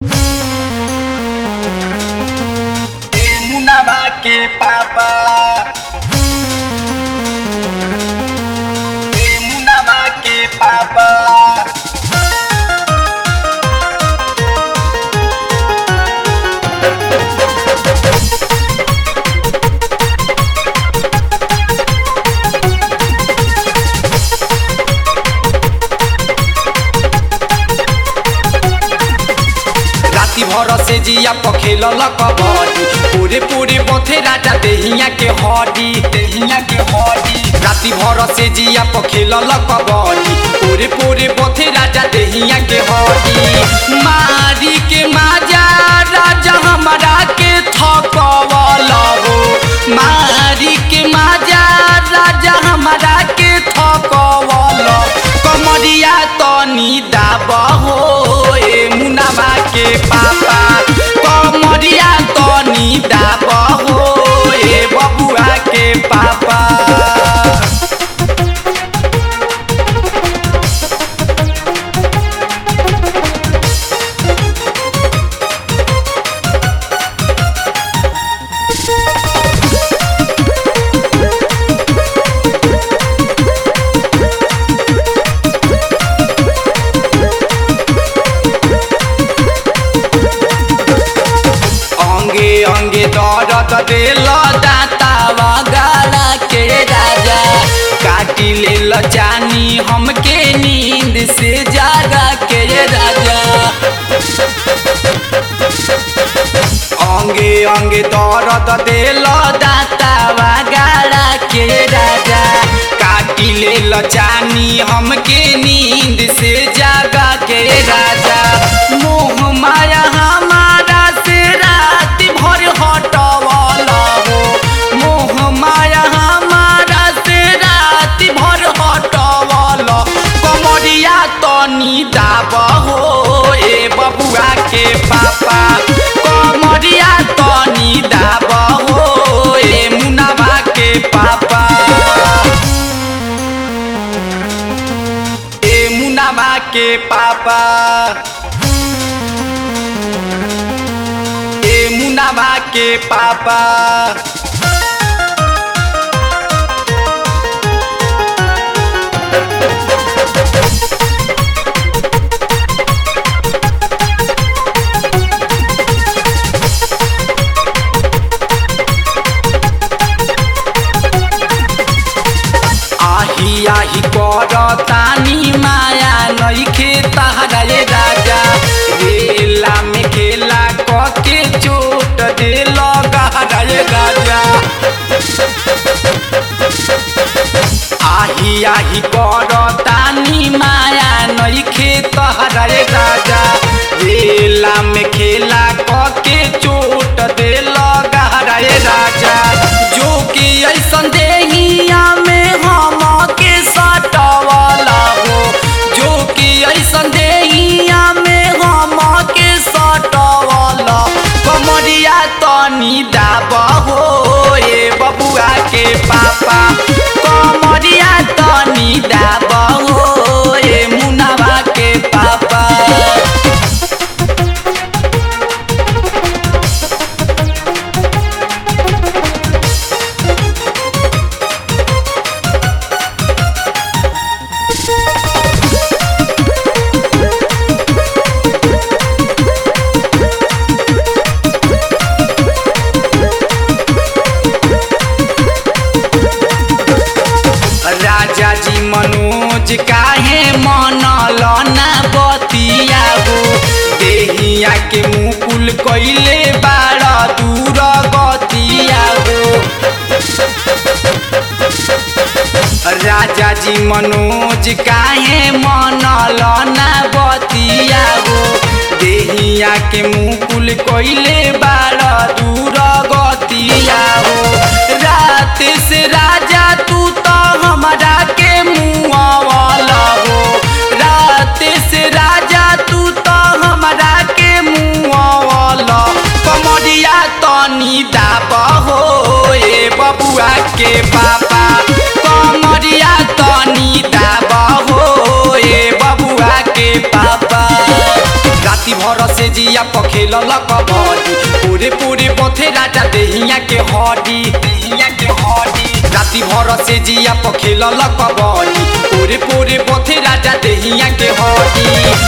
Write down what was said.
मुनाबा के पापा ए मुनाबा के पापा राति भर से जिया पखेल कबड्डी पूरे पूरे बथे राजा देहिया के हड्डी देहिया के हड्डी राति भर से जिया पखेल कबड्डी पूरे पूरे बथे राजा देहिया के हड्डी मारी के माजा राजा हमारा के थकवल हो मारी के माजा राजा हमारा के थकवल कमरिया तनी दाब हो ए मुनाबा के पापा कमरिया तनी दाब हो ए बबुआ के पापा अंगे अंगे दर्द दिल दाता वगाड़ा के राजा काटी लेल जानी हमके नींद से जागा के राजा अंगे अंगे दर्द दिल दाता वगाड़ा के राजा काटी लेल जानी हमके नींद से जागा के राजा मोह माया हमारा से रात भर हटवल हो मोह माया हमारा से रात भर हटवल कमरिया तनी दाब हो ए बबुआ के पापा कमरिया तनी दाब हो ए मुनाबा के पापा ए मुनाबा के पापा ए मुनाबा के पापा आही आही कर तानी माया नइखे तहरा रे राजा रेला में खेला कके चोट दिल गहरा रे राजा आही आही कर तानी माया नइखे तहरा रे राजा रेला में खेला कके चोट दिल गहरा रे राजा जो कि ऐसन देहिया में हम के सटवाला हो जो कि ऐसन देहिया में हम के सटवाला कमरिया तनी दाब हो ए बबुआ के पापा कमरिया तनी दाब हो ए मुनाबा के पापा राजा जी मनोज काहे मनल ना बतिया हो देहिया के मुकुल कइले बाड़ दूर गतिया हो राजा जी मनोज काहे मनल ना बतिया हो देहिया के मुकुल कइले बाड़ दूर गतिया हो रात से राजा तू तो हमरा के मुआवला हो रात से राजा तू तो हमरा के मुआवला कमरिया तनी दाब हो ए बबुआ के पापा कमरिया तनी दाब हो ए बबुआ के पापा राति भर से जिया पखेल कबड्डी पूरे पूरे बथे राजा देहिया के हड्डी देहिया के हड्डी राति भर से जिया पखेल कबड्डी पूरे पूरे बथे राजा देहिया के हड्डी